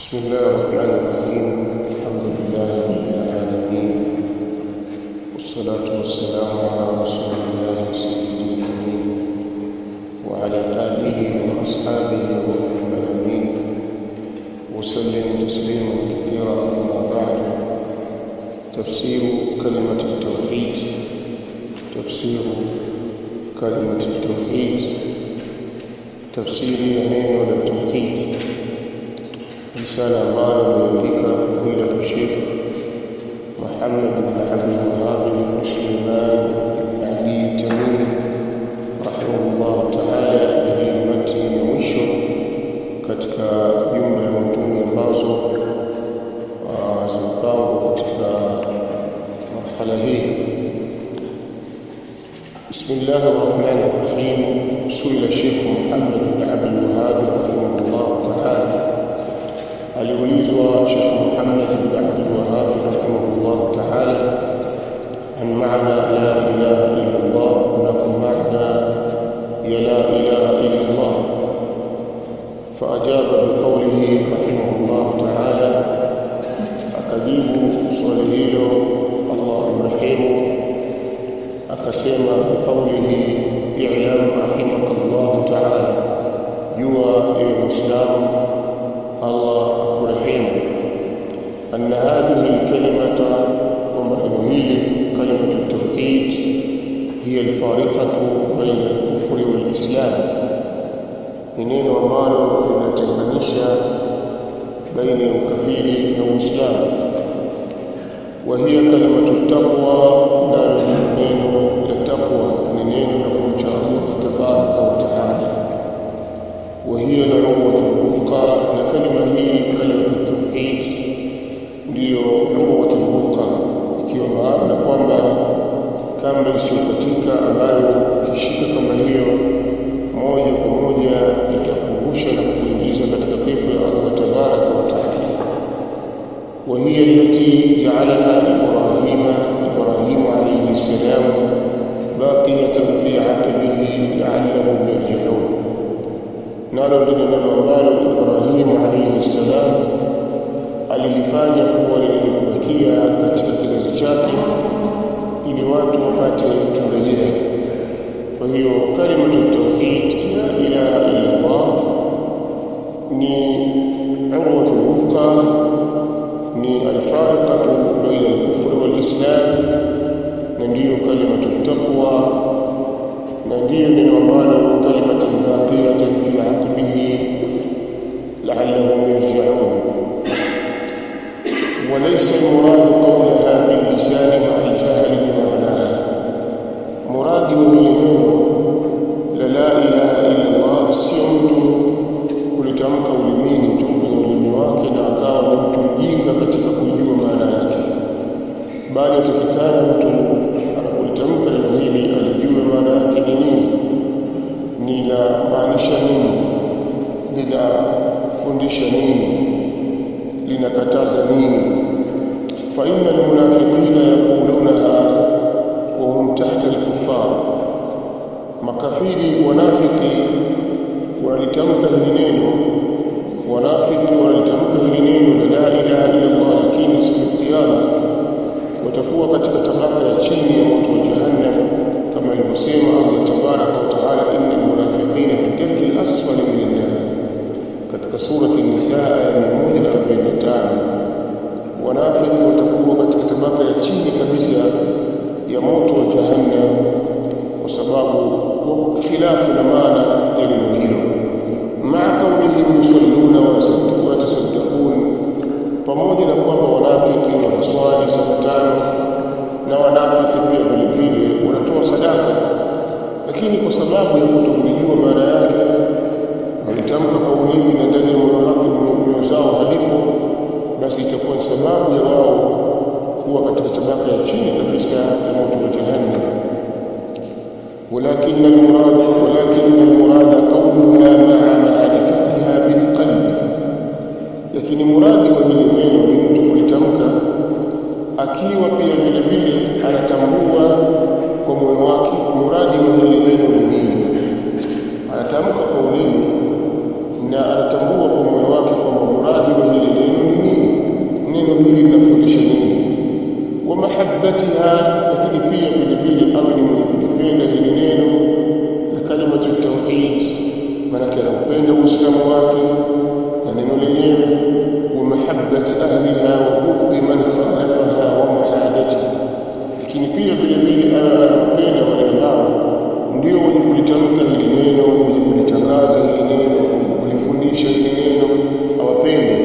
بسم الله الرحمن الرحيم الحمد لله رب العالمين والصلاة والسلام على رسول الله سيد الأمين وعلى آله وأصحابه ومن المأمين وسلم تسليما كثيرا أما بعد تفسير كلمة التوحيد تفسير كلمة التوحيد تفسير يمين التوحيد رسالة ambayo imeandika fadilatu Sheikh Muhammad bin Abdul Wahhab bin Sulaiman bin Ali Tamimi rahimahullah ta'ala hii matni ya mwisho katika jumla ya matuni ambazo zimepangwa katika marhala hii بسم الله الرحمن الرحيم سئل الشيخ محمد بن عبد الوهاب رحمه الله تعالى aliulizwa Sheikh Muhammad bin Abdul Wahhab rahimahullah ta'ala an maana la ilaha illa Allah kunako maana ya la ilaha illa Allah فأجاب بقوله رحمه الله تعالى أكجيب صليه الله مرحمه أكسيما بقوله اعلم رحمك الله تعالى جوا المسلم الله أكرحيم أن هذه الكلمة ومعنوهيل كلمة التوحيد هي الفارقة بين الكفر والإسلام منين ومالو لنتنganisha بين الكفير والإسلام وهي كلمة التقوى نال نينو التقوى نينو نكوچا الله تبارك وتعالى وهي العروة الوثقى لكلمة هي كلمة التوحيد ndio urwa الوثقى ikiwa maana kwamba kamba isiyokatika ambayo ukishika kama hiyo moja kwa moja itakuvusha na kuingiza katika pepo ya Allah tabaraka wa taala وهي التي جعلها إبراهيم إبراهيم عليه السلام باقية في عقبه لعلهم يرجعون nalo ndilo neno ambalo Ibrahim alayhi salam alilifanya kuwa lililobakia katika kizazi chake ili watu wapate kurejea. Kwa hiyo kalimatu tauhid la ilaha illa Allah ni urwatul wuthqa ni alfariqatu baina al-kufr wal-islam na ndiyo kalimatu taqwa na ndiyo neno ambalo kalimatu baqiyatan fi aqbihi la'allahum yarji'un وليس المراد قولها باللسان مع الجهل بمعناها مراد وهي la la ilaha illa Allah sio mtu kulitamka ulimini tu kwenye ulimi wake na akawa ni mtu mjinga katika kujua maana yake bali atakikana mtu anapolitamka neno hili alijue maana yake ni nini linamaanisha nini linafundisha nini linakataza nini fa inna almunafiqina yaqulunaha wa hum tahta alkuffar makafiri wanafiki walitamka hili neno wanafiki walitamka hili neno la ilaha illa Allah lakini siku ya kiyama watakuwa katika tabaka ya chini ya moto wa jahannam kama alivyosema Allah tabaraka wa taala innal munafiqina fi darki al-asfali min an-nar katika surati an-nisa aya 145 wanafiki watakuwa katika tabaka ya chini kabisa ya moto wa jahannam kwa sababu wako khilafu na maana ya neno hilo maa kaunihim yusalluna wa yatasaddaqun pamoja na kwamba wanafiki wanaswali saa tano na wanafiki pia vile vile wanatoa sadaka lakini kwa sababu ya kutokulijua maana yake walitamka kwa ulimi na ndani ya moyo wake mioyo zao halipo basi itakuwa sababu ya wao kuwa katika tabaka ya chini kabisa ya moto wa jahannam ولكن المراد ولكن المراد قولها مع معرفتها بالقلب lakini muradi wa hili neno ni mtu kulitamka akiwa pia vile vile anatambua kwa moyo wake muradi wa hili neno ni nini anatamka kwa ulimi na anatambua kwa moyo wake kwamba muradi wa hili lakini pia vile vile awe ni mwenye kulipenda hili neno la kalimatu tauhid maanake anaupenda uislamu wake na neno lenyewe wa mahabbati ahliha wa bughdhi man khalafaha wa muadati lakini pia vile vile awe anaupenda wale ambao ndio wenye kulitamka hili neno wenye kulitangaza hili neno wenye kulifundisha hili neno awapende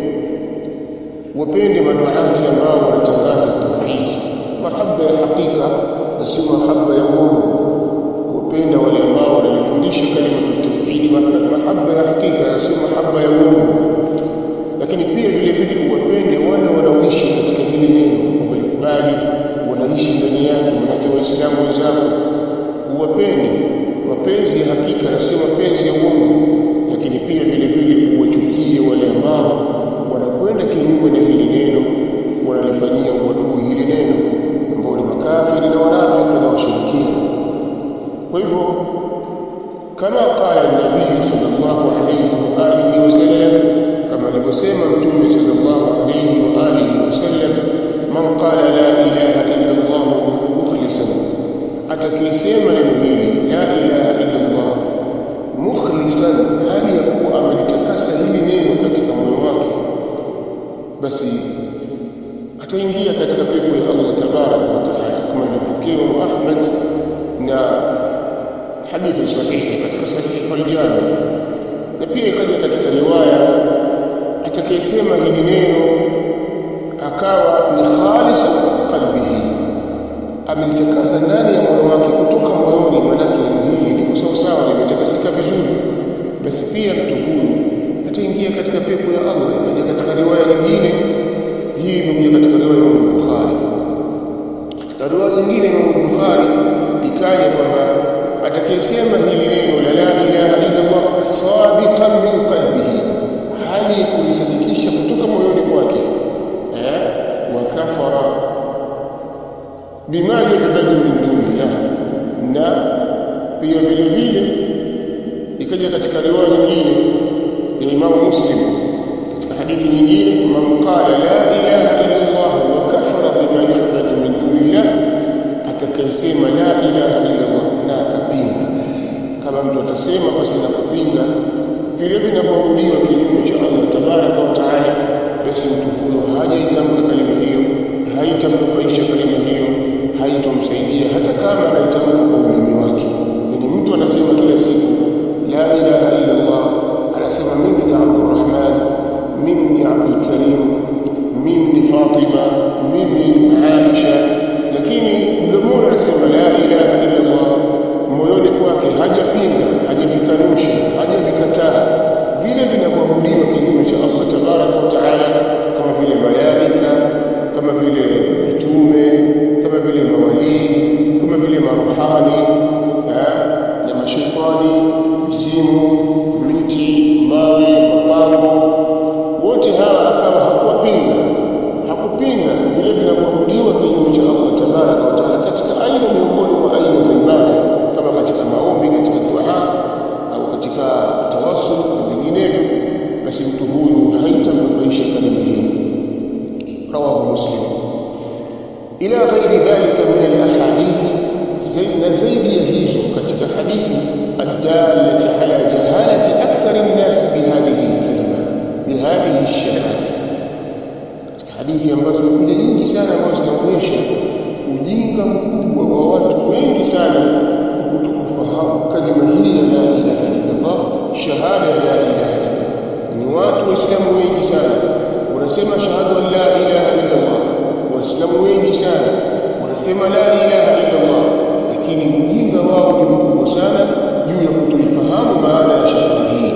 wapende maduati ambao wanatangaza tauhid mahaba ya hakika na sio mahaba ya uongo wapenda wale ambao wanalifundisha kalimatu tauhid mahaba ya hakika na sio mahaba ya uongo lakini pia vile vile uwapende wale wanaoishi katika hili neno walikubali wanaishi ndani yake manake waislamu wenzako uwapende mapenzi ya hakika na sio mapenzi ya uongo lakini pia vile vile uwachukie wale ambao wanakwenda kinyume na hili neno wanalifanyia uadui hili neno ambao ni makafiri na wanafiki na washirikina kwa hivyo kama qala nabii sallallahu alayhi wa alihi wasallam kama alivyosema mtume sallallahu alayhi wa alihi wasallam man qala la ilaha illa allah mukhlisan atakayesema neno hili la ilaha illa allah mukhlisan hali ya kuwa amelitakasa hili neno katika moyo wake basi ataingia katika pepo ya Allah tabaraka wa taala kama ilivyopokewa Ahmad na hadithi sahihi katika sahihi al-Jami na pia ikaja katika riwaya atakayesema hili neno akawa ni khalisa qalbihi amelitakasa ndani ya moyo wake kutoka moyoni manake neno hili liko sawa sawa limetakasika vizuri basi pia mtu huyu ataingia katika pepo ya Allah ikaja katika riwaya nyingine hii imekuja katika riwaya ya Imam Bukhari katika riwaya nyingine ya Imam Bukhari ikaja kwamba atakayesema hili neno la la ilaha illa Allah sadiqan min qalbihi hali ya kulisadikisha kutoka moyoni kwake eh wa kafara bima yu'badu min dunillah na pia vile vile ikaja katika riwaya nyingine ya Imam Muslim katika hadithi nyingine man qala la ilaha illa Allah wa kafara bima yu'badu min dunillah atakayesema la ilaha illa Allah na akapinga kama mtu atasema basi na kupinga vile vinavyoabudiwa kinyume cha Allah tabaraka wa taala basi mtu huyo hajaitamka kalima hiyo haitamnufaisha kalima hiyo haitomsaidia hata kama anaitamka kwa ulimi wake yani mtu anasema kila siku la ilaha illa Allah anasema mimi ni Abdurrahman mimi ni Abdul Karim mimi ni Fatima mimi ni Aisha lakini mdomoni anasema la ilaha illa Allah moyoni kwake hajapinga hajavikanusha hajavikataa vile vinavyoabudiwa kinyume cha Allah tabaraka wa taala kama vile malaika kama vile mitume kama vile mawalii kama vile maruhani na mashaitani mzimu miti mawe mapango wote hawa akawa hakuwapinga hakupinga vile vinavyoabudiwa kinyume cha Allah tabaraka wa taala katika aina miongoni mwa aina za ibada kama katika maombi katika dua au katika tawassul na vinginevyo basi mtu huyu haitamnufaisha kalima hiyo rawahu muslim ila ghairi dhalika min alahadithi na zaidi ya hizo katika hadithi الدالة على جهالة أكثر الناس بهذه الكلمة بهذه الشهادة hadithi ambazo zimekuja nyingi sana ambazo zinaonyesha ujinga mkubwa wa watu wengi sana kutokufahamu kalima hii ya la ilaha illallah shahada ya la ilaha illallah ni watu waislamu wengi sana wanasema shahada la ilaha illallah waislamu wengi sana wanasema la ilaha illallah lakini ujinga wao ni mkubwa sana juu ya kutoifahamu maana ya shahada hii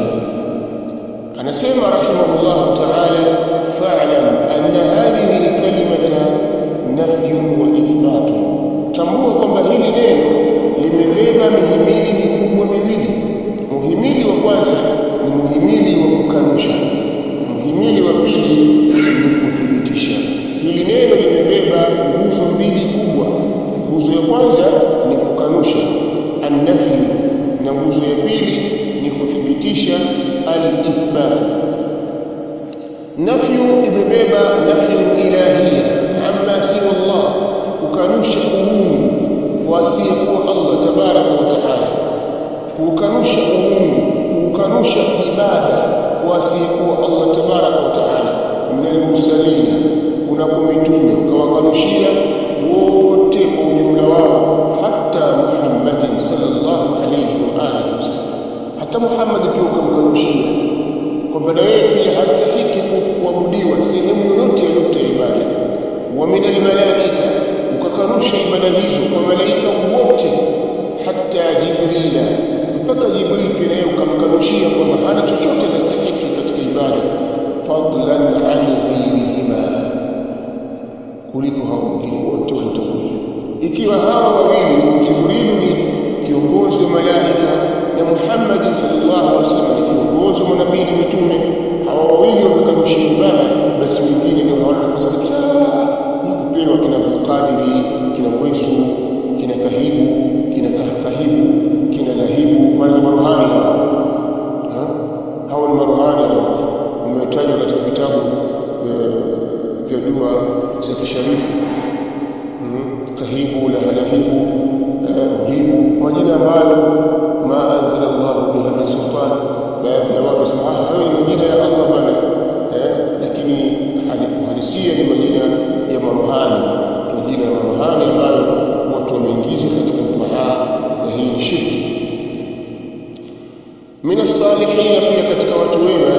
anasema rahimahullah ta'ala fa'lam anna hadhihi alkalimata nafyun wa ithbat tambua kwamba hili neno limebeba mihimili mikubwa miwili muhimili wa kwanza ni muhimili wa kukanusha muhimili wa pili ni kuthibitisha hili neno limebeba nguzo mbili kubwa nguzo ya kwanza ni kukanusha annafi na nguzo ya pili ni kuthibitisha al-ithbat nafyu imebeba nafyu ilahia amma siwa Allah kukanusha uungu kwa asiyekuwa Allah tabaraka wa taala kukanusha uungu kukanusha ibada kwa asiyekuwa Allah tabaraka wa taala minal mursalina kuna mitume ukawakanushia wote kwa ujumla wao hata Muhammadin sallallahu alayhi wa alihi wasallam hata Muhammad pia ukamkanushia kwamba na yeye pia hastahiki kuabudiwa sehemu yoyote ya nukta ya ibada wa minal malaika ukakanusha ibada hizo kwa malaika wote hata Jibrila mpaka Jibril pia naye ukamkanushia kwamba hana chochote anastahiki katika ibada fadlan an ghayrihima kuliko hao wengine wote waliotangulia ikiwa hawa wawili Jibril ni kiongozi wa malaika na Muhammad sallallahu alaihi wasallam ni kiongozi wa manabii na mitume hawa wawili wamekanusha ibada basi wengine ndio hawana nafasi kabisa ya kupewa kina Abdul Qadiri kina Wesu kina Kahibu kina Kahibu kina Lahibu wale ni maruhani hao hao ni maruhani hao umetajwa katika vitabu vya dua za kisharifu kahibu lahalahibu muhibu majina ambayo ma anzala Allah biha min sultan baadhi ya watu wasema ah hayo ni majina ya Allah bana eh lakini uhalisia ni majina ya maruhani majina ya maruhani ambayo watu wameingiza katika dua na hii ni shirki min as-salihin pia katika watu wema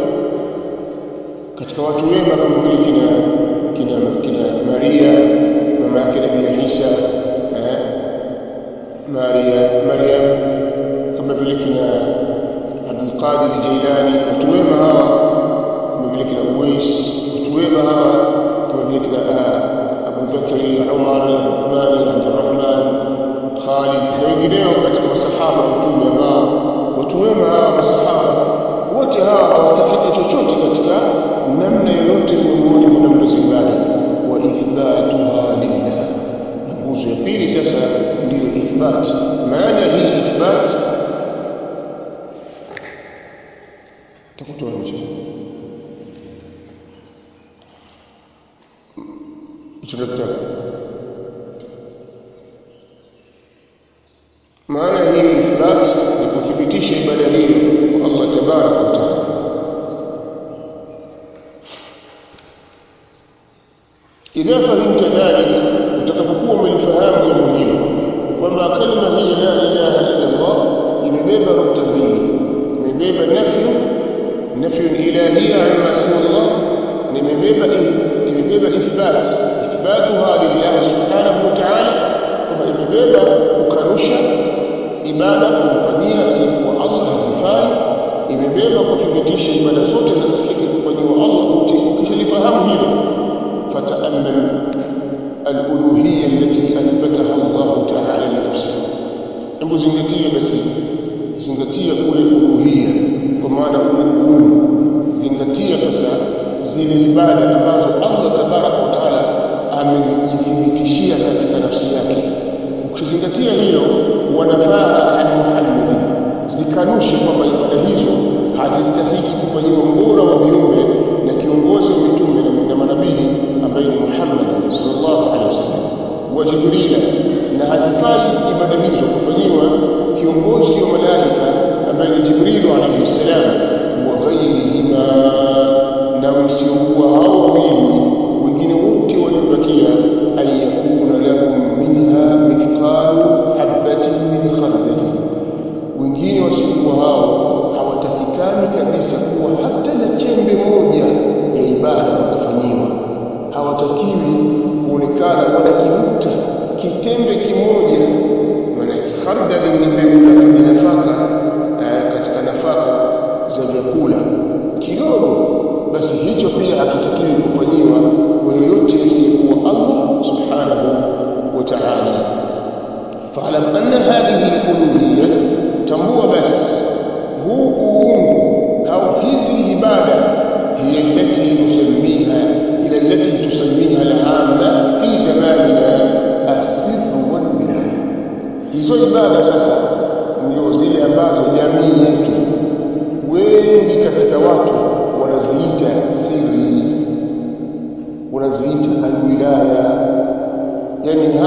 katika watu wema kama vile kina kina kina Maria mama yake Nabii Isa eh Maria Maryam kama vile kina Abdul Qadir Jailani watu wema hawa kama vile kina Uwais watu wema hawa kama vile kina Abu Bakari Umar Uthman Abdurrahman Khalid na wengineo katika masahaba wa mtume ambao watu wema hawa masahaba wote hawa hawastahili chochote katika namna yoyote miongoni mwa namna za ibada wa ithbatuha lillah na nguzo ya pili sasa ndiyo ithbat maana hii ithbat takutoa nje hicho kitabu maana hii ithbat ni kuthibitisha ibada hiyo kwa Allah tabaraka wa taala idha fahimta dhalik utakapokuwa umelifahamu jambo hilo kwamba kalima hii la ilaha illa Allah imebeba nukta mbili imebeba nafyu nafyu ilahia amma siwa Allah na imebeba imebeba ithbat ithbatuha lillah subhanahu wa ta'ala kwamba imebeba kukanusha ibada kumfanyia siku Allah hazifai imebeba kuthibitisha ibada zote zinastahili kufanyiwa Allah wote ukishalifahamu hilo فتأمل الألوهية التي أثبتها الله تعالى لنفسه hebu zingatia basi zingatia kule uluhia kwa maana kule uungu zingatia sasa zile ibada ambazo Allah tabaraka wa taala amejithibitishia katika nafsi yake ukizingatia hilo wanafaa an Muhammad zikanushe kwamba ibada hizo hazistahiki kufanyiwa mbora wa viumbe na kiongozi wa mitume na manabii ambaye ni Muhammad sallallahu alaihi wasallam wa Jibril na hazifai ibada hizo kufanyiwa kiongozi wa malaika ambaye ni Jibril alaihi salam wa ghairihima na wasiokuwa hao wawili wengine wote waliobakia ayakuna lahum minha mithqalu habatin min khardali wengine wasiokuwa hao hawatakikani kabisa kuwa hata na chembe moja ya ibada wakafanyiwa hawatakiwi kuonekana wala kinukta kitembe kimoja maana khardali ni mbegu la nafaka katika nafaka za vyakula kidogo basi hicho pia hakitakiwi kufanyiwa kwa yoyote asiyekuwa Allah subhanahu wa ta'ala fa'lam anna hadhihi al-uluhiyyah tambua basi huu uungu au hizi ibada هي التي نسميها إلى التي تسميها العامة في زماننا السر والولاية hizo ibada sasa ndio zile ambazo jamii yetu wengi katika watu wanaziita siri wanaziita alwilaya yani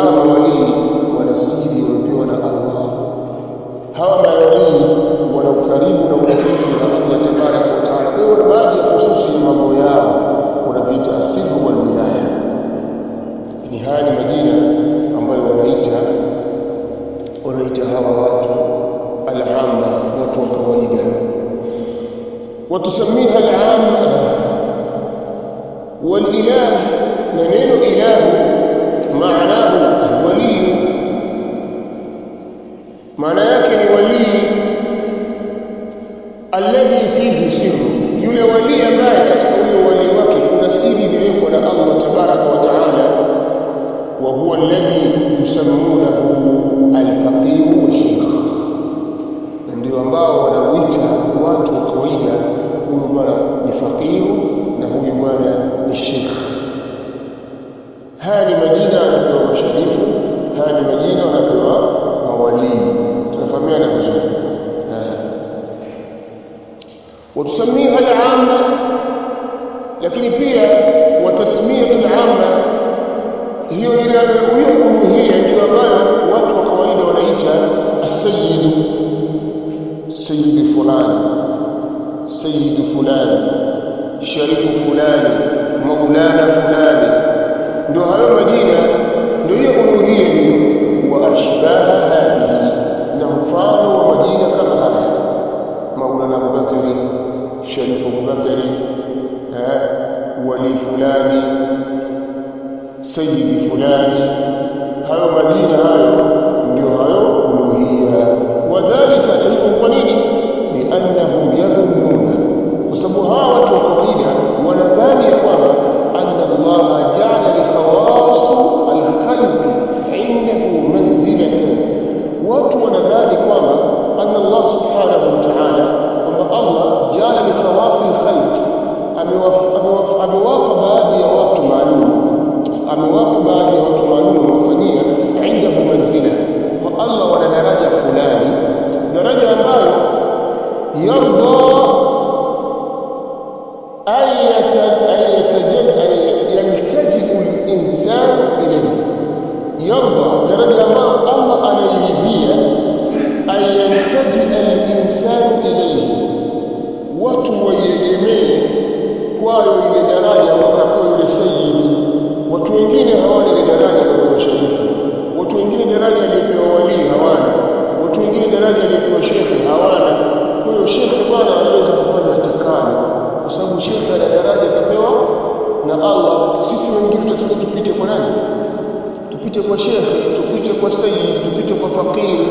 وتسميها العامة والإله ننين إله معناه الولي معنى yake ni walii alladhi fihi sirru yule wali ambaye katika ule wali wake kuna siri iliyowekwa na Allah tabaraka wa taala wa huwa alladhi yusammunahu alfaqih wa sheikh ndio ambao wanauita watu wa kawaida huyu bwana ni faqiru na huyu bwana ni sheikh haya ni majina anapewa masharifu haya ni majina wanapewa mawalii tunafahamiana vizuri وتسميها العامة lakini pia watasmiyatu al-amma hiyo ile hiyo uluhia ndio ambayo watu wa kawaida wanaita as-sayyid sayyid fulani sayyid fulani sharifu fulani maulana fulani ndio hayo majina ndio hiyo uluhia hiyo wa ashbaha hadhihi na mfano wa majina kama haya maulana abubakari sharifu abubakari eh wali fulani sayyidi fulani hayo majina hayo ndio hayo uluhia wadhālika na hivyo kwa nini liannahum yadhunnuna kwa sababu hawa watu wa kawaida wanadhani ya kwamba anna Allah ja'ala li khawas al-khalqi 'indahu manzilatan watu wanadhani kwamba anna Allah subhanahu wa ta'ala kwamba Allah ja'ala li khawas al-khalqi amewapa baadhi ya watu maalum amewapa baadhi ya watu maalum wafanyia indahu manzila kwa Allah wana daraja fulani daraja ambayo yarda yaltajiu al-insan ilayhi yarda daraja ambayo Allah anairidhia ayaltaji al-insan ilayhi watu waiegemee kwayo ile daraja wakapewa yule sayyidi watu wengine hawana ile daraja wakapewa sharifu watu wengine daraja aliyepewa wali hawana watu wengine daraja aliyepewa shekhe hawana kwa hiyo shekhe bwana anaweza kufanya atakalo kwa sababu shekhe ana daraja akapewa na Allah sisi wengine tutatoka tupite kwa nani tupite kwa shekhe tupite kwa sayyid tupite kwa fakiri